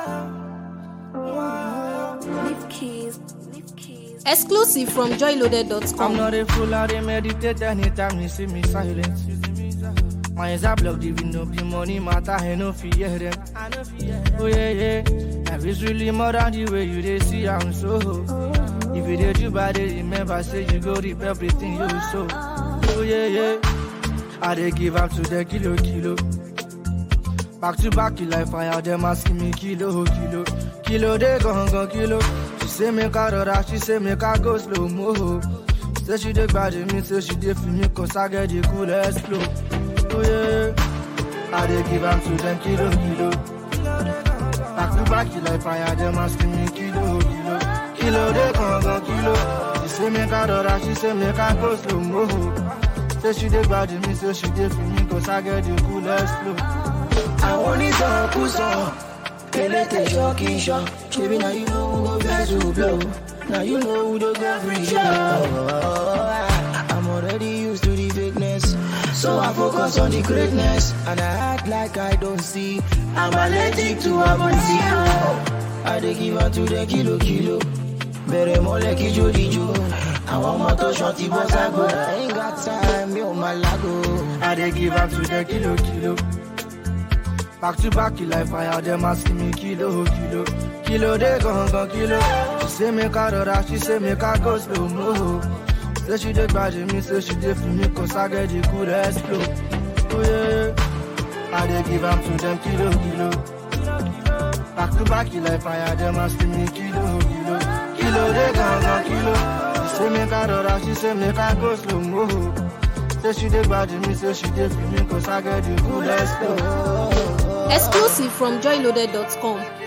Leave keys. Leave keys. Exclusive from I'm joyloaded.com. not a fool, I dey meditate anytime you see me silent. My eyes are blocked, even though the money matter, I no fear them. Oh yeah, yeah, life is really more than the way you dey see I'm so. If you did you bad, dey remember say you go reap everything you sow. Oh yeah, yeah, I dey give up to the kilo, kilo. Back to back, you like fire, them asking me kilo, kilo. Kilo, they gon' go kilo. She say make I rora, she say make I go slow mo. Say she dey bad me, say she dey feel me, cause I get the coolest flow. Oh yeah, I dey give am to them kilo, kilo. Back to back, you like fire, them asking me kilo, kilo. Kilo, they gon' go kilo. She say make I rora, she say make I go slow mo. Say she dey bad me, say she dey feel me, cause I get the coolest flow. àwọn onítọ̀kùsọ elétè ṣọ́ọ̀kì ṣọ́ ṣebí na you know who go vex who blow na you know who dey go free show. I'm already used to the fakeness so I focus on the greatness and I act like I don't see I'm allergic to amontio. I dey give am to the kilo kilo bẹ̀rẹ̀ mọ́lẹ̀ kí jódìjó àwọn ọmọ tó ṣan ti bọ́ ságo I ain't got time mi ò máa lágo. I dey give up to the kilo kilo. Back to back, you like fire, them asking me kilo kilo. Kilo they gon' go kilo. She say make I rora, she say make I go slow mo. Say she dey bad me, say she dey feel me, cause I get the coolest flow. Oh yeah, I dey give up to them kilo kilo. Back to back, you like fire, them asking me kilo kilo. Kilo they gon' go kilo. She say make I rora, she say make I go slow mo. Say she dey bad me, say she dey feel me, cause I get the coolest flow. Exclusive from joyloaded.com.